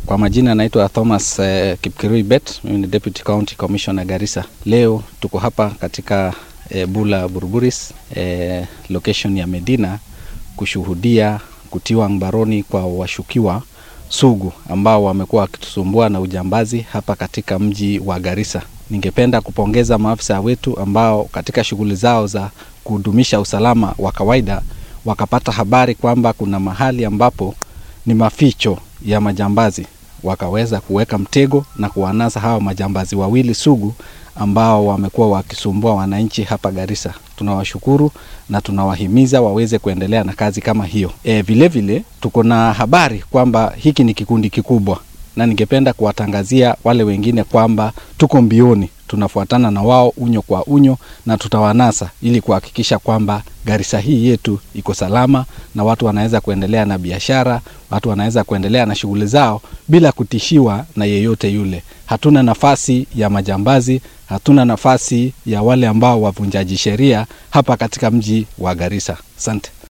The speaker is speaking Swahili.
Kwa majina naitwa Thomas eh, Kipkirui Bet, mimi ni Deputy County Commissioner Garissa. Leo tuko hapa katika eh, Bula Burburis eh, location ya Medina kushuhudia kutiwa mbaroni kwa washukiwa sugu ambao wamekuwa wakitusumbua na ujambazi hapa katika mji wa Garissa. Ningependa kupongeza maafisa wetu ambao katika shughuli zao za kudumisha usalama wa kawaida wakapata habari kwamba kuna mahali ambapo ni maficho ya majambazi, wakaweza kuweka mtego na kuwanasa hawa majambazi wawili sugu ambao wamekuwa wakisumbua wananchi hapa Garissa. Tunawashukuru na tunawahimiza waweze kuendelea na kazi kama hiyo. E, vile vile tuko na habari kwamba hiki ni kikundi kikubwa, na ningependa kuwatangazia wale wengine kwamba tuko mbioni, tunafuatana na wao unyo kwa unyo na tutawanasa ili kuhakikisha kwamba Garissa hii yetu iko salama na watu wanaweza kuendelea na biashara, watu wanaweza kuendelea na shughuli zao bila kutishiwa na yeyote yule. Hatuna nafasi ya majambazi, hatuna nafasi ya wale ambao wavunjaji sheria hapa katika mji wa Garissa. Asante.